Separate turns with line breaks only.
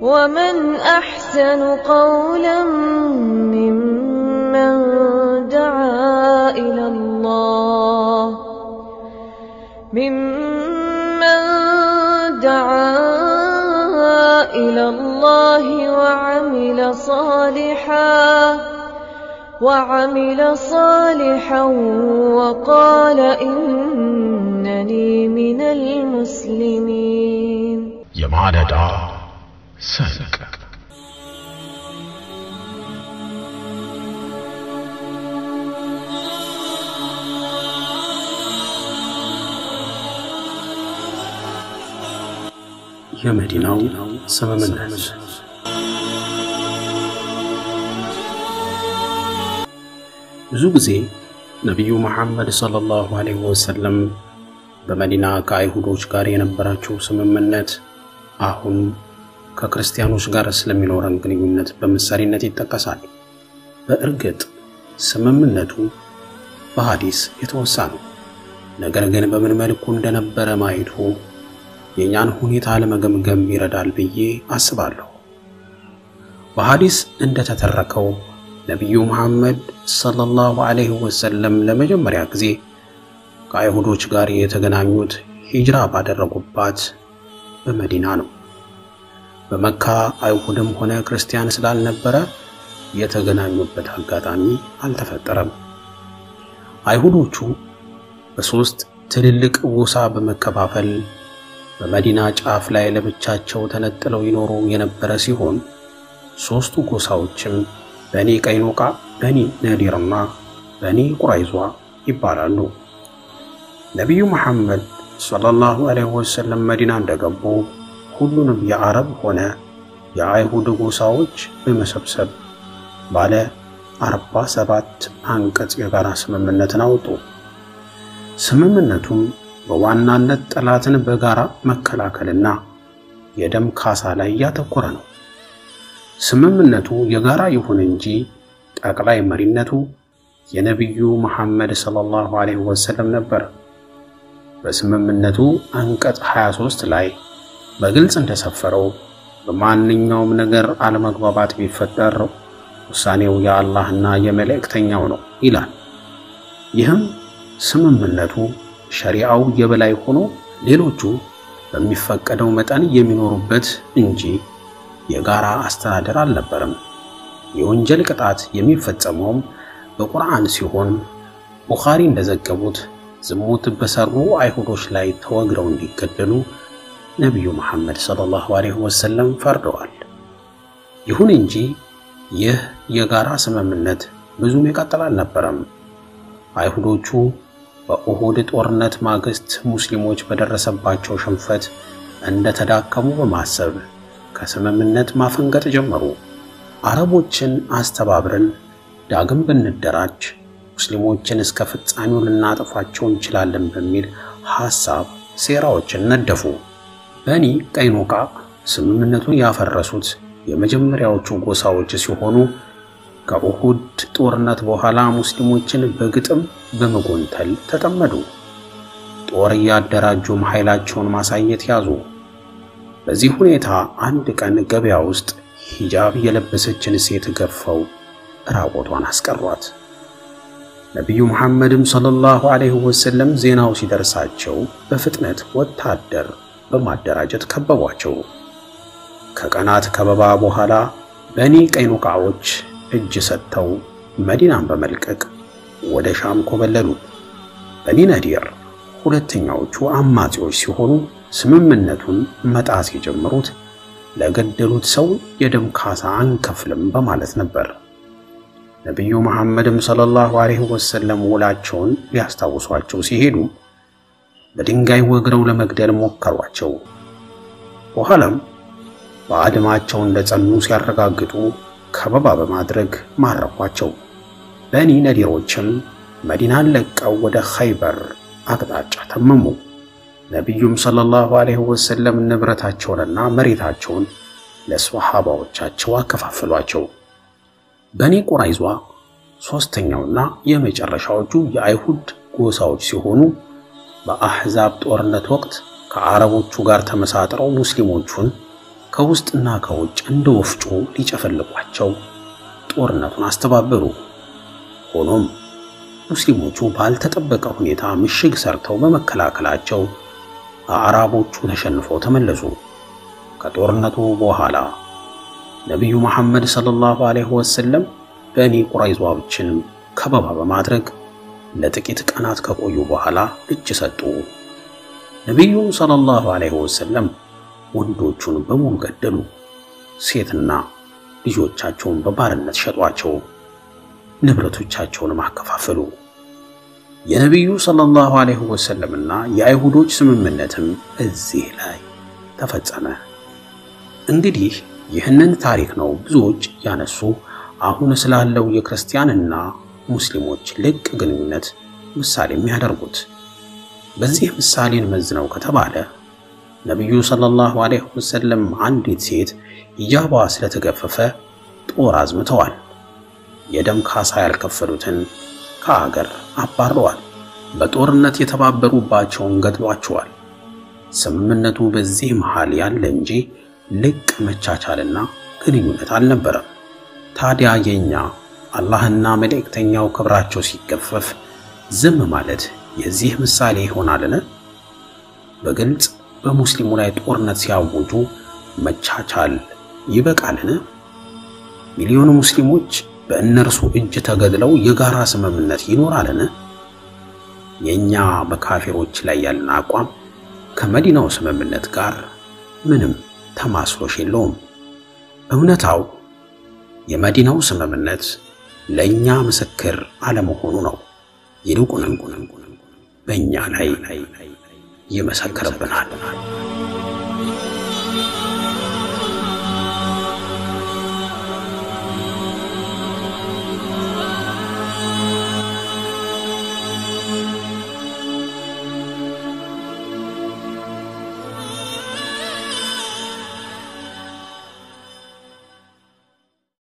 ومن أحسن قولا ممن دعا إلى الله ممن دعا إلى الله وعمل صالحا وعمل صالحا وقال إنني من المسلمين
የማለዳ ሰንቅ
የመዲናው ስምምነት ብዙ ጊዜ ነቢዩ መሐመድ ሰለላሁ ዐለይሂ ወሰለም በመዲና ከአይሁዶች ጋር የነበራቸው ስምምነት አሁን ከክርስቲያኖች ጋር ስለሚኖረን ግንኙነት በምሳሌነት ይጠቀሳል። በእርግጥ ስምምነቱ በሐዲስ የተወሳ ነው። ነገር ግን በምን መልኩ እንደነበረ ማየቱ የእኛን ሁኔታ ለመገምገም ይረዳል ብዬ አስባለሁ። በሐዲስ እንደተተረከው ነቢዩ መሐመድ ሰለላሁ ዐለይሂ ወሰለም ለመጀመሪያ ጊዜ ከአይሁዶች ጋር የተገናኙት ሂጅራ ባደረጉባት በመዲና ነው። በመካ አይሁድም ሆነ ክርስቲያን ስላልነበረ የተገናኙበት አጋጣሚ አልተፈጠረም። አይሁዶቹ በሦስት ትልልቅ ጎሳ በመከፋፈል በመዲና ጫፍ ላይ ለብቻቸው ተነጥለው ይኖሩ የነበረ ሲሆን ሦስቱ ጎሳዎችም በኒ ቀይኑቃ፣ በኒ ነዲርና በኒ ቁራይዟ ይባላሉ። ነቢዩ መሐመድ ሰለላሁ ዐለይሂ ወሰለም መዲና እንደገቡ ሁሉንም የአረብ ሆነ የአይሁድ ጎሳዎች በመሰብሰብ ባለ አርባ ሰባት አንቀጽ የጋራ ስምምነትን አወጡ። ስምምነቱም በዋናነት ጠላትን በጋራ መከላከልና የደም ካሳ ላይ ያተኮረ ነው። ስምምነቱ የጋራ ይሁን እንጂ ጠቅላይ መሪነቱ የነቢዩ መሐመድ ሰለላሁ ዐለይሂ ወሰለም ነበር። በስምምነቱ አንቀጽ 23 ላይ በግልጽ እንደሰፈረው በማንኛውም ነገር አለመግባባት ቢፈጠር ውሳኔው የአላህና የመልእክተኛው ነው ይላል። ይህም ስምምነቱ ሸሪዓው የበላይ ሆኖ ሌሎቹ በሚፈቀደው መጠን የሚኖሩበት እንጂ የጋራ አስተዳደር አልነበረም። የወንጀል ቅጣት የሚፈጸመውም በቁርአን ሲሆን ቡኻሪ እንደዘገቡት ዝሙት በሰሩ አይሁዶች ላይ ተወግረው እንዲገደሉ ነቢዩ መሐመድ ሰለላሁ ዐለይሂ ወሰለም ፈርደዋል። ይሁን እንጂ ይህ የጋራ ስምምነት ብዙም የቀጠለ አልነበረም። አይሁዶቹ በኡሁድ ጦርነት ማግስት ሙስሊሞች በደረሰባቸው ሽንፈት እንደተዳከሙ በማሰብ ከስምምነት ማፈንገጥ ጀመሩ። አረቦችን አስተባብረን ዳግም ብንደራጅ ሙስሊሞችን እስከ ፍጻሜው ልናጠፋቸው እንችላለን በሚል ሐሳብ ሴራዎችን ነደፉ። በኒ ቀይኑቃ ስምምነቱን ያፈረሱት የመጀመሪያዎቹ ጎሳዎች ሲሆኑ ከኡሁድ ጦርነት በኋላ ሙስሊሞችን በግጥም በመጎንተል ተጠመዱ። ጦር እያደራጁም ኃይላቸውን ማሳየት ያዙ። በዚህ ሁኔታ አንድ ቀን ገበያ ውስጥ ሂጃብ የለበሰችን ሴት ገፈው ራቆቷን አስቀሯት። ነቢዩ መሐመድም ሰለላሁ ዐለይሂ ወሰለም ዜናው ሲደርሳቸው በፍጥነት ወታደር በማደራጀት ከበቧቸው። ከቀናት ከበባ በኋላ በኒ ቀይኑቃዎች እጅ ሰጥተው መዲናን በመልቀቅ ወደ ሻም ኮበለሉ። በኒ ነዲር ሁለተኛዎቹ አማጺዎች ሲሆኑ ስምምነቱን መጣስ የጀመሩት ለገደሉት ሰው የደም ካሳ አንከፍልም በማለት ነበር። ነቢዩ መሐመድም ሰለላሁ ዐለይሂ ወሰለም ውላቸውን ሊያስታውሷቸው ሲሄዱ በድንጋይ ወግረው ለመግደል ሞከሯቸው። በኋላም በአድማቸው እንደጸኑ ሲያረጋግጡ ከበባ በማድረግ ማረኳቸው። በኒ ነዲሮችም መዲናን ለቀው ወደ ኸይበር አቅጣጫ ተመሙ። ነቢዩም ሰለላሁ ዐለይሂ ወሰለም ንብረታቸውንና መሬታቸውን ለሰሃባዎቻቸው አከፋፈሏቸው። በኒ ቁራይዟ ሦስተኛውና የመጨረሻዎቹ የአይሁድ ጎሳዎች ሲሆኑ በአሕዛብ ጦርነት ወቅት ከአረቦቹ ጋር ተመሳጥረው ሙስሊሞቹን ከውስጥና ከውጭ እንደ ወፍጮ ሊጨፈልቋቸው ጦርነቱን አስተባበሩ። ሆኖም ሙስሊሞቹ ባልተጠበቀ ሁኔታ ምሽግ ሰርተው በመከላከላቸው አዕራቦቹ ተሸንፈው ተመለሱ። ከጦርነቱ በኋላ ነቢዩ መሐመድ ሰለላሁ ዐለይሂ ወሰለም በኒ ቁረይዛዎችን ከበባ በማድረግ ለጥቂት ቀናት ከቆዩ በኋላ እጅ ሰጡ። ነቢዩ ሰለላሁ ዐለይሂ ወሰለም ወንዶቹን በሙሉ ገደሉ። ሴትና ልጆቻቸውን በባርነት ሸጧቸው፣ ንብረቶቻቸውንም አከፋፈሉ። የነቢዩ ሰለላሁ ዐለይሂ ወሰለምና የአይሁዶች ስምምነትም እዚህ ላይ ተፈጸመ። እንግዲህ ይህንን ታሪክ ነው ብዙዎች ያነሱ አሁን ስላለው የክርስቲያንና ሙስሊሞች ልቅ ግንኙነት ምሳሌ የሚያደርጉት። በዚህ ምሳሌን መዝነው ከተባለ ነቢዩ ሰለላሁ ዐለይሂ ወሰለም አንዲት ሴት ሂጃቧ ስለተገፈፈ ጦር አዝምተዋል። የደም ካሳ ያልከፈሉትን ከአገር አባረዋል። በጦርነት የተባበሩባቸውን ገድሏቸዋል። ስምምነቱ በዚህ መሃል ያለ እንጂ ልቅ መቻቻልና ግንኙነት አልነበረም። ታዲያ የኛ አላህና መልእክተኛው ክብራቸው ሲገፈፍ ዝም ማለት የዚህ ምሳሌ ይሆናልን? በግልጽ በሙስሊሙ ላይ ጦርነት ሲያውጁ መቻቻል ይበቃልን? ሚሊዮን ሙስሊሞች በእነርሱ እጅ ተገድለው የጋራ ስምምነት ይኖራልን? የኛ በካፊሮች ላይ ያለን አቋም ከመዲናው ስምምነት ጋር ምንም ተማስሎሽ የለውም። እውነታው የመዲናው ስምምነት ለእኛ ምስክር አለመሆኑ ነው። ይልቁንም በእኛ ላይ ይመሰክርብናል።